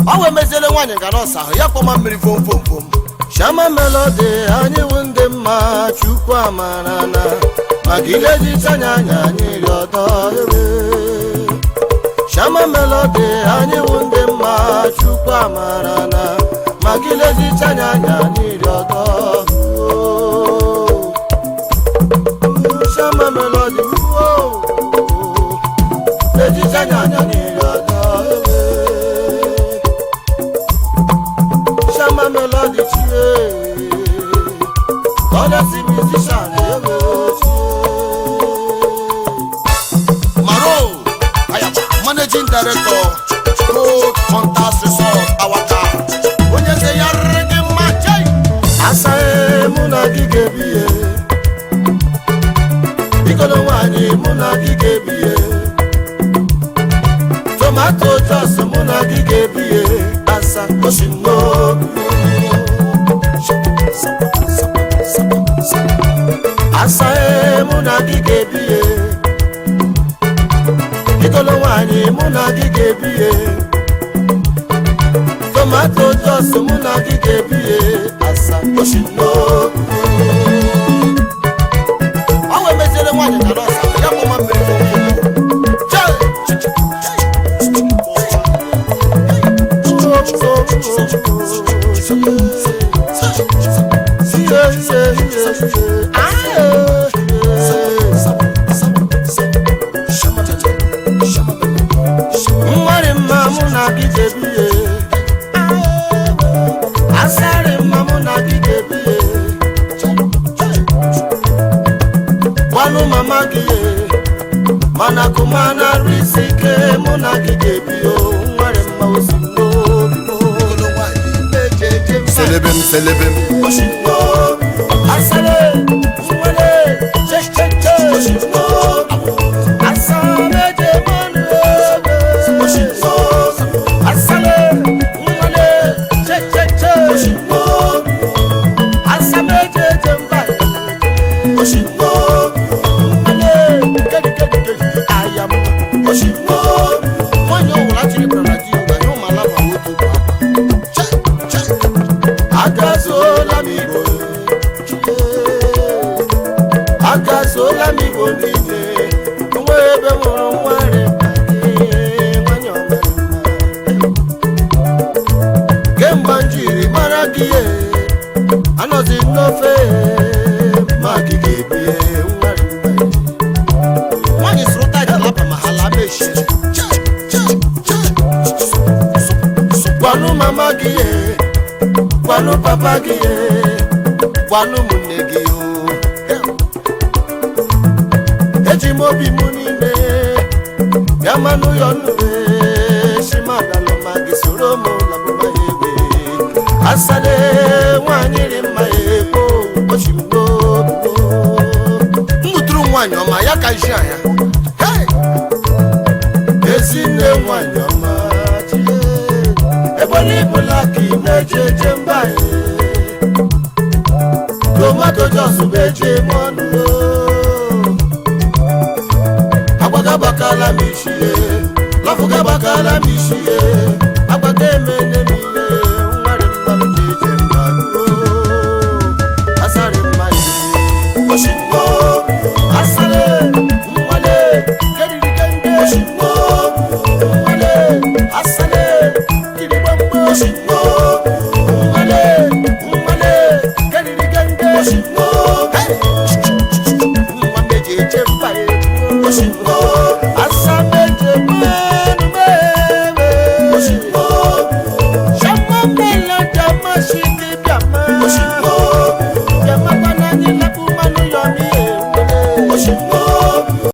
ọ wee meziele nwaanyị gara ọsa ahụ ya kpọma mmiri fom fom fom shama melodi anyị wụ ndị mma chukwu amara na maka ile ji chanya anya anyị rị ọdọ ebe shama melodi anyị wụ ndị mma chukwu amara na maka ile ji chanya anya anyị rị ọdọ shama melodi ejije anya anya anyị rị ọdọ ebe shama melodi chie kọ́lẹ́sì musician ebe chie. Maro Ayaba, managing director, Gold Contas Resort, Awaka. Onye nze ya rịrị gị mma chai. Asaghị mụ na gị ga-ebiye. Bikolo nwaanyị mụ na gị ga-ebiye. Tomato jos mụ na gị ga-ebiye. Asa osi n'obi. Asaghị mụ na gị ga-ebiye. Ikolo nwaanyị mụ na gị ga-ebiye tomato jos mụ na gị ga-ebiye asa oshino ọ wee meziere nwaanyị na nọọsụ ahụ ya kpọma mmiri Chai! nwere mma mụ na gị ga-ebiye asarị mma mụ na gị ga-ebiye gwanụ mama gị mana kụmana rụ isi ike mụ na gị ga-ebiye o, nwere mma osi n'obi selebem selebem asale nwere checheche asameje mmanụ ebe asale nwere checheche asameje je mba nwere kedigedi ayam nwanyị ọwụla chiri bara di ụgbanye ụmụala ma otu bụ akwa agazuola m igbo agazuola m igbo niile nwa ebe mụrụ nwa nwanyị ọmara kemgbe m jiri mara gị ihe anọzi n'ofe ma gị ga-ebie nwanyị sụrụ taịtị laba ma ha laba echi gwanụ mama gị ihe gwanụ papa gị ihe gwanụ ụmụnne gị o eji m obi m niile bịa manụ ya ọnụre shimadalụ ma gị soro m labụba ya egbe asale nwaanyị rị mma ya ekpo ochi m n'obi mmụtụrụ nwaanyị ọma ya ka isi anya Hey! ezinne nwaanyị ọma chie ebole ibụla ka ị na-eje eje mba anyị tomato jos bụ eje eme ọnụ agbagabakala m ishie lọfụgabakala m ishie agbaga emene m ihe nwere mmanụ ji eje mba asarị mmadụ oshigbo asarị nwale keririkende oshigbo nwale asarị kirigbamgbe oshigbo nwale nwale keririkende oshigbo